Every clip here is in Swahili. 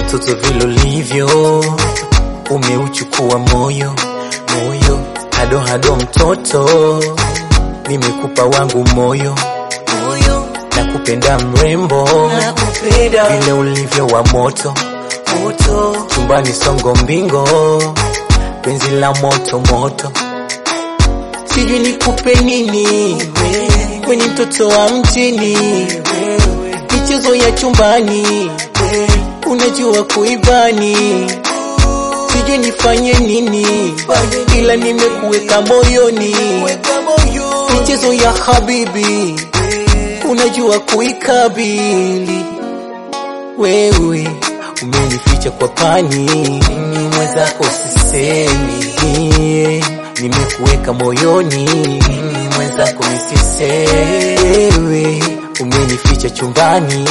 mtoto vile ulivyo, umeuchukua moyo moyo, hado hado mtoto, nimekupa wangu moyo moyo, nakupenda mrembo, nakupenda vile ulivyo wa moto moto, chumbani songo mbingo, penzi la moto moto, sijui nikupe nini kwenye mtoto wa mjini, michezo ya chumbani unajua kuibani, sijui nifanye nini, ila nimekuweka moyoni, michezo ya habibi unajua kuikabili, wewe umenificha kwa pani, mwenzako sisemi, nimekuweka moyoni, mwenzako nisisemi, wewe umenificha chumbani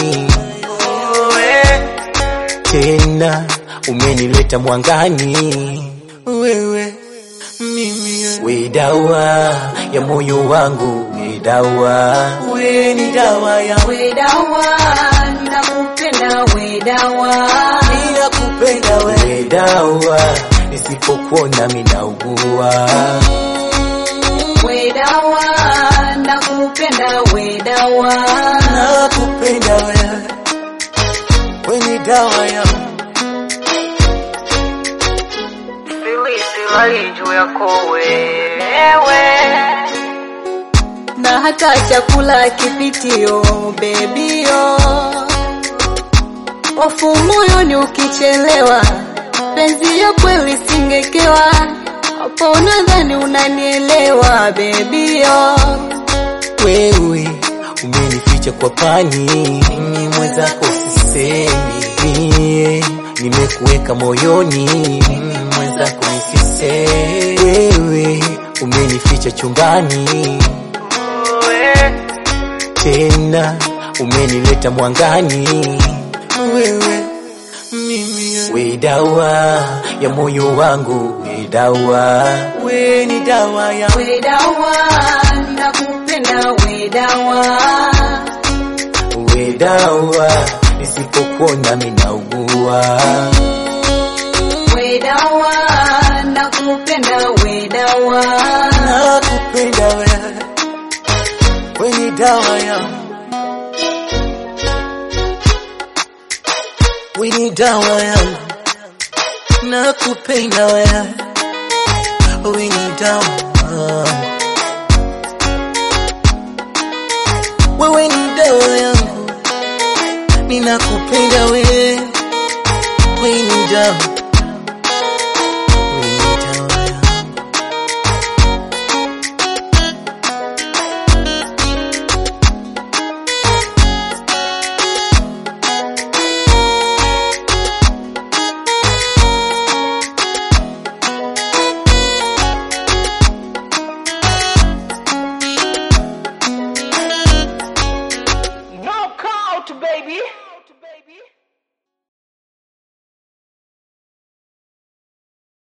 tena umenileta mwangani, wewe mimi, we dawa ya moyo wangu, we dawa, we ni dawa ya We dawa, nakupenda we dawa. ninakupenda we dawa, nisipokuona minaugua, We dawa, nakupenda we dawa. nakupenda we, we ni dawa ya Silali juu yako wewe, na hata chakula kipitio bebio, hofu moyoni ukichelewa, penzi ya kweli singekewa, hapo nadhani unanielewa bebio. wewe umenificha kwa pani, mwenzako sisemi, nimekuweka moyoni, mwenzako nisisemi, wewe umenificha chumbani, tena umenileta mwangani, wewe mimi, we dawa ya moyo wangu, we dawa, we ni dawa ya We dawa, nakupenda we dawa. we dawa, nisipokuona minaugua, We dawa, nakupenda we dawa. nakupenda we, we ni dawa ya we ni dawa ya nakupenda we, we ni dawa wewe ni dawa ya